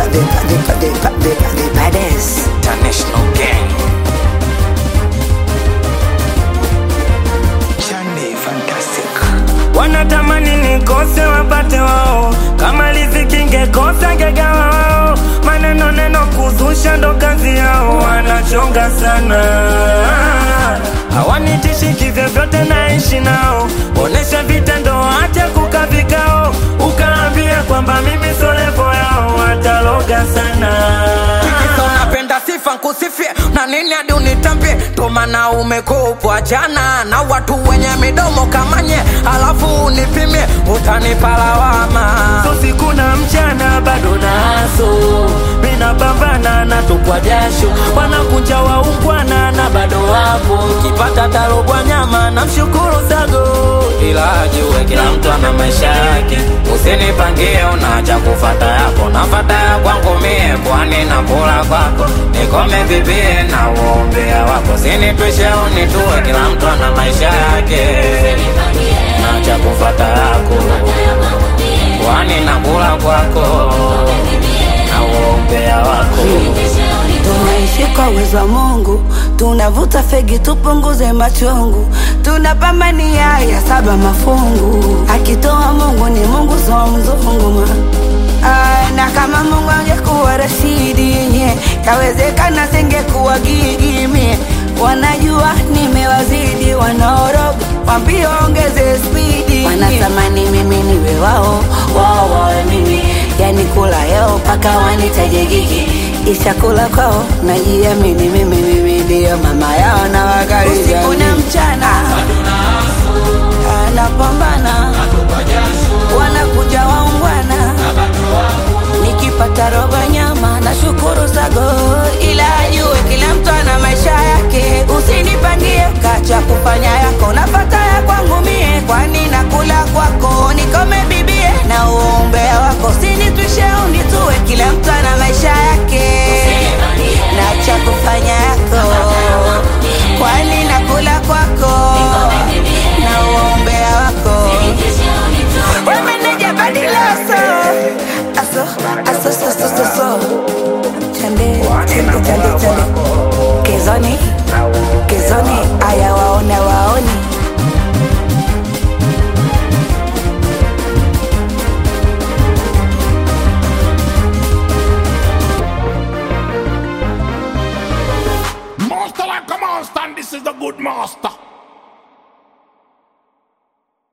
the, the, the, the, the baddest. International gang. Chande fantastic. wanatamani nikose wapate wao, kama riziki ngekosa ngegawa wao, maneno neno kuzusha ndo kazi yao, wanachonga sana hawanitishi kivyovyote, naishi nao, onesha vitendo, acha kuka vikao, ukaambia kwamba mimi solevo yao, wataloga sana Kisa unapenda sifa nkusifie na nini hadi unitambie tomana umekopwa jana na watu wenye midomo kamanye alafu unipimie utanipa lawama so siku na mchana bado naso mina pambana na tupwa jasho wanakunja waungwana na bado wapo kipata tarobwa nyama na mshukuru sago ila ajue kila mtu ana maisha yake usinipangie unaacha kufata yako nafata ya kwangu mie kwani na kula kwako nikome bibie na uombea wako sinitwishe unitue kila mtu ana maisha yake naacha kufata yako kwani na kula kwako na uombea wako Tunaishi kwa uwezo wa Mungu, tunavuta fegi tupunguze machungu, tunapambania ya saba mafungu. Akitoa Mungu ni Mungu, so mzungu ma Ah, na kama Mungu angekuwa Rashidi nye kawezekana singekuwa Gigi mie. Wanajua nimewazidi, wanaoroga wambie ongeze spidi, wanatamani mimi niwe wao, wao wawe mimi, yani kula yao mpaka wanitaje Gigi ishakula kwao najiamini mimi mimi ndio mama yao na wakaribia usiku na mchana anapambana wanakuja waungwana nikipata robo nyama na shukuru sago ila ajue kila mtu ana maisha yake usinipangie kacha kufanya yako nafata ya kwangu mie kwani nakula kwako nikome bibie na uombea wako sinitwishe unitue kila mtu ana maisha yake na cha kufanya yako kwani nakula kwako na uombea wako wemeneja badilaso aso aso so so so so chande chande chande chande kezoni kezoni aya waona waoni Master like a monster, and this is the good master.